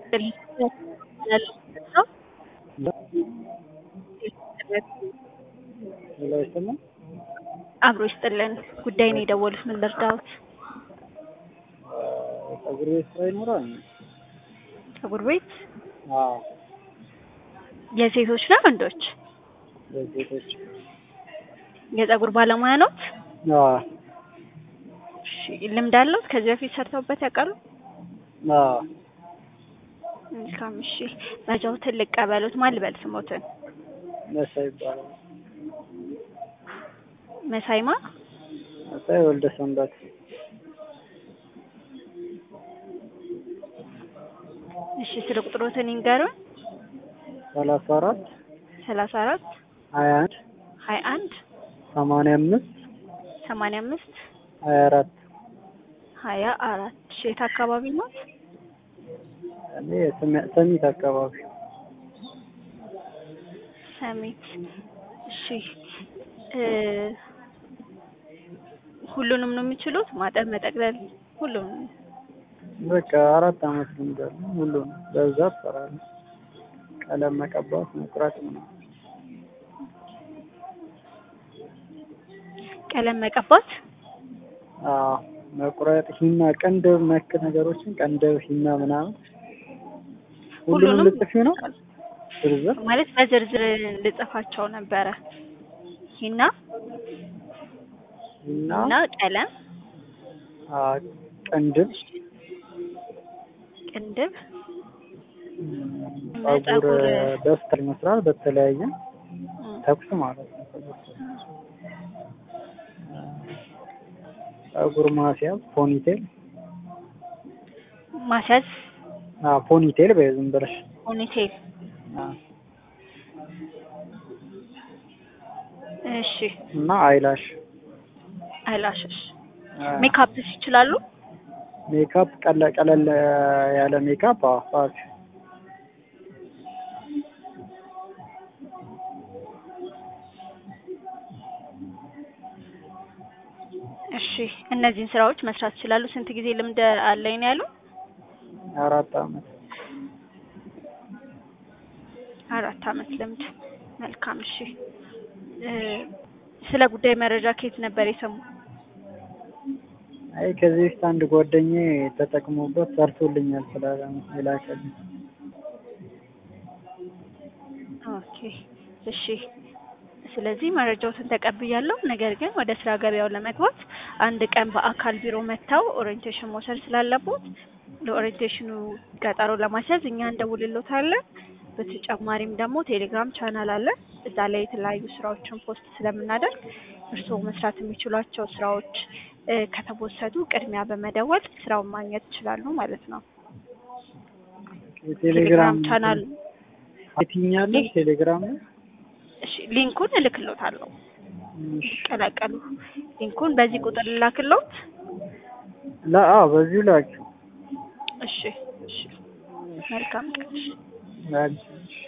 ሌላ ይሰማል? አብሮ ይስጥልን። ጉዳይ ነው የደወሉት። ምን ልርዳዎት? ፀጉር ቤት ስራ ይኖራል? ፀጉር ቤት አዎ፣ የሴቶች ነው ወንዶች? ለሴቶች። የፀጉር ባለሙያ ኖት? አዎ፣ እሺ፣ ልምድ አለዎት? ከዚህ በፊት ሰርተውበት ያውቃሉ? አዎ። መልካም። እሺ፣ መረጃዎትን ልቀበሎት። ማን ልበል ስሞትን? መሳይ ይባላል። መሳይማ መሳይ ወልደ ሰንበት። እሺ፣ ስለ ቁጥሮትን ይንገሩን። ሰላሳ አራት ሰላሳ አራት ሀያ አንድ ሀያ አንድ ሰማንያ አምስት ሰማንያ አምስት ሀያ አራት ሀያ አራት እሺ፣ የት አካባቢ ኖት? እኔ ሰሚ- ሰሚት አካባቢ ሰሚት። እሺ እ ሁሉንም ነው የሚችሉት? ማጠብ፣ መጠቅለል፣ ሁሉንም? በቃ አራት አመት ልምድ አለኝ። ሁሉም በብዛት እሰራለሁ። ቀለም መቀባት፣ መቁረጥ ምናምን። ቀለም መቀባት፣ አዎ መቁረጥ፣ ሂና፣ ቀንደብ ነክ ነገሮችን ቀንደብ፣ ሂና ምናምን ሁሉንም ሁሉንም ልጽፊው ነው ዝርዝር? ማለት በዝርዝር ልጽፋቸው ነበረ። ሂና ሂና፣ እና ቀለም፣ አዎ ቀንድብ፣ ቅንድብ፣ ጸጉር በስተር ይመስላል በተለያየ እም፣ ተኩስ ማለት ነው። ጸጉር ማስያዝ፣ ፖኒቴል፣ ማስያዝ፣ አዎ ፖኒቴል በይ ዝም ብለሽ ፖኒቴል። አዎ። እሺ እና አይላሽ አይላሽሽ፣ አዎ። ሜካፕስ ይችላሉ? ሜካፕ ቀለ ቀለል ያለ ሜካፕ አዎ ፋፊ እሺ እነዚህን ስራዎች መስራት ይችላሉ። ስንት ጊዜ ልምድ አለኝ ነው ያሉ? አራት አመት አራት አመት ልምድ። መልካም። እሺ እ ስለ ጉዳይ መረጃ ከየት ነበር የሰሙ? አይ ከዚህ በፊት አንድ ጓደኛዬ ተጠቅሞበት ሰርቶልኛል ስላለ ነው የላከልኝ። ኦኬ እሺ። ስለዚህ መረጃዎትን ተቀብያለሁ። ነገር ግን ወደ ስራ ገበያው ለመግባት አንድ ቀን በአካል ቢሮ መጥተው ኦሪየንቴሽን መውሰድ ስላለቦት ለኦሪየንቴሽኑ ቀጠሮ ለማስያዝ እኛ እንደውልሎታለን። በተጨማሪም ደግሞ ቴሌግራም ቻናል አለ። እዛ ላይ የተለያዩ ስራዎችን ፖስት ስለምናደርግ እርስዎ መስራት የሚችሏቸው ስራዎች እ ከተወሰዱ ቅድሚያ በመደወል ስራውን ማግኘት ይችላሉ ማለት ነው። የቴሌግራም ቻናል የትኛለሽ ቴሌግራም ነው? እሺ ሊንኩን እልክሎታለሁ። እሺ። ቀላቀሉ ሊንኩን በዚህ ቁጥር ልላክሎት። ላ አዎ በዚሁ ላኪው። እሺ እሺ መልካም ቀን። እሺ። ላኪው።